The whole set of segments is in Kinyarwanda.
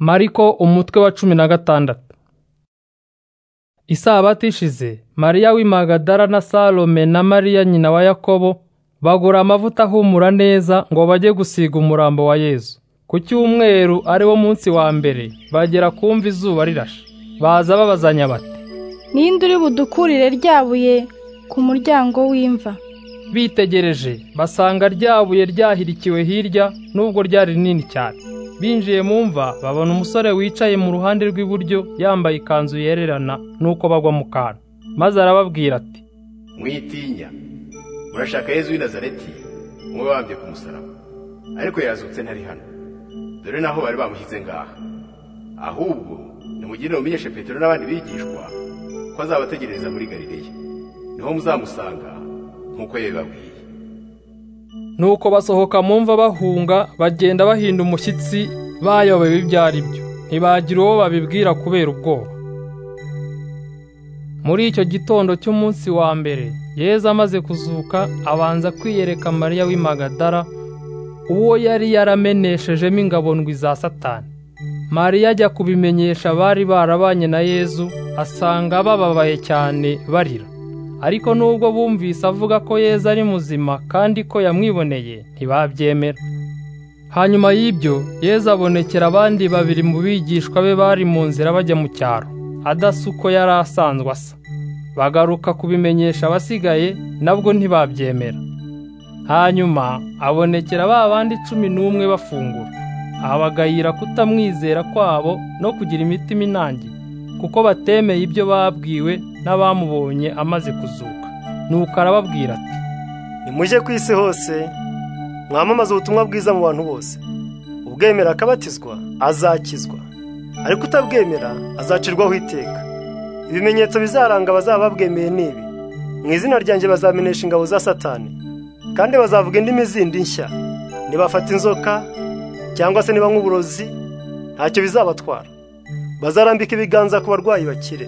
Mariko umutwe wa cumi na gatandatu Isabato ishize Mariya w'i Magadara na Salome na Mariya nyina wa Yakobo bagura amavuta ahumura neza ngo bajye gusiga umurambo wa Yesu ku cyumweru ari wo munsi wa mbere bagera kumva izuba rirashe baza babazanya bati ninde uri budukurire ryabuye ku muryango w'imva bitegereje basanga ryabuye ryahirikiwe hirya nubwo ryari rinini cyane binjiye mu mva babona umusore wicaye mu ruhande rw'iburyo yambaye ikanzu yererana nuko bagwa mu kantu maze arababwira ati mwitinya murashaka yezu w'i nazareti umwe wabambye ku musaraba ariko yazutse ntari hano dore naho bari bamushyize ngaha ahubwo nimugirire mumenyeshe petero n'abandi bigishwa ko azabategereza muri galileya niho muzamusanga nk'uko yabibabwiye nuko basohoka mu mva bahunga bagenda bahinda umushyitsi bayobewe ibyo ari byo ntibagira uwo babibwira kubera ubwoba muri icyo gitondo cy'umunsi wa mbere yezu amaze kuzuka abanza kwiyereka mariya w'i Magadara uwo yari yarameneshejemo ingabo ndwi za satani mariya ajya kubimenyesha abari barabanye na yezu asanga bababaye cyane barira ariko nubwo bumvise avuga ko yezu ari muzima kandi ko yamwiboneye ntibabyemera hanyuma y'ibyo yezu abonekera abandi babiri mu bigishwa be bari mu nzira bajya mu cyaro adasa uko yari asanzwe asa bagaruka kubimenyesha abasigaye nabwo ntibabyemera hanyuma abonekera ba bandi cumi n'umwe bafungura abagayira kutamwizera kwabo no kugira imitima inangiye kuko batemeye ibyo babwiwe n'abamubonye amaze kuzuka nuko arababwira ati nimujye ku isi hose mwamamaze ubutumwa bwiza mu bantu bose ubwemera akabatizwa azakizwa ariko utabwemera azacirwaho iteka ibimenyetso bizaranga abazaba babwemeye ni ibi mu izina ryanjye bazamenesha ingabo za satani kandi bazavuga indimi zindi nshya nibafata inzoka cyangwa se niba nk'uburozi ntacyo bizabatwara bazarambika ibiganza ku barwayi bakire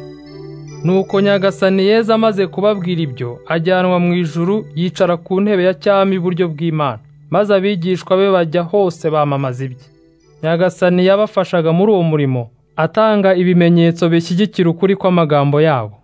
nuko nyagasani yeza amaze kubabwira ibyo ajyanwa mu ijuru yicara ku ntebe ya cyami iburyo bw'imana maze abigishwa be bajya hose bamamaza ibye nyagasani yabafashaga muri uwo murimo atanga ibimenyetso bishyigikira ukuri kw'amagambo yabo